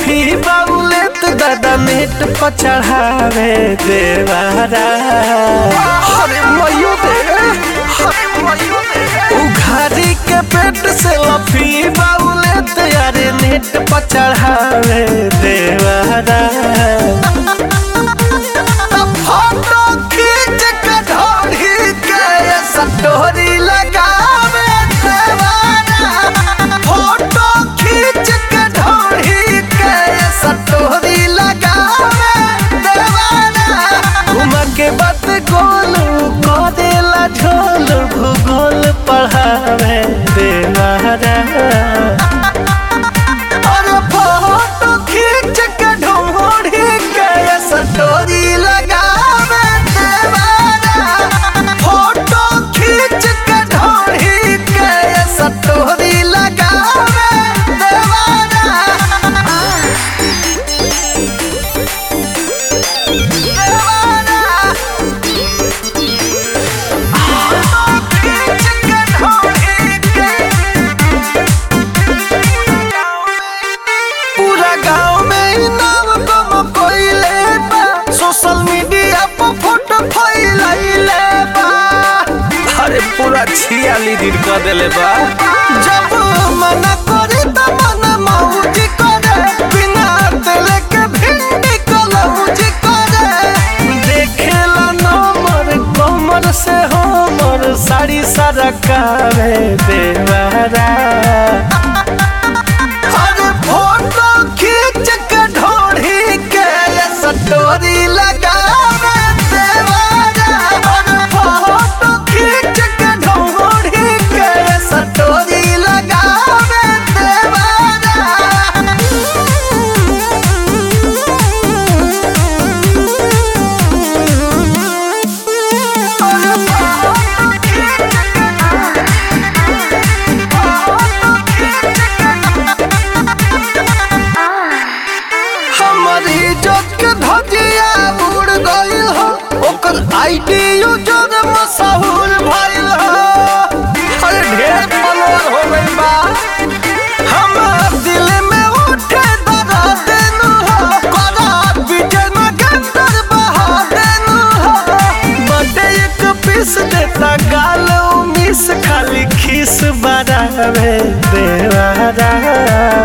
selfie बाबूले तो दादा net पर चढ़ावे देवारा अरे मयो दे उघारी के पेट से लफी बाबूले तो यारे नेट पर चढ़ावे देवारा फोटो खींच के ढोरी के सटोरी लगावे देवारा फोटो खींच के ढोरी के सटोरी लगावे देवारा घुमा के बात गोलू करेला झोल भूगोल पढ़ावे देवारा और फोटो खींच के ढोरी के सटोरी लगावे देवारा फोटो खींच के ढोरी के सटोरी लगावे देवारा देवारा फोटो खींच के ढोरी के पूरा गांव में ई नाम गम कोइले बा सोशल मीडिया पर फोटो फैलाइले बा अरे पूरा छियाली दिन कर देले बा जब मना करे त मन मौज करे बिना दिल के भिंडी कलौज करे देखेला नंबर कमर से हमर साड़ी सारा कावे देवारा अरे फोटो खींच के ढोढ़ी के सटोरी लगावे देवारा अरे फोटो खींच के ढोढ़ी के सटोरी लगावे देवारा अरे फोटो खींच हमारी इज्जत के धजिया उड़ गइल हो ओकर आईडी यूजर मशहूर भइल हो अरे ढेर फॉलोअर हो गइल बा हमार दिल में उठे दर्द देनु हो करा विजय में गंदर बहा देनु हो बर्थडे एक पीस देता गालो मिस खाली खीस बरावे देवारा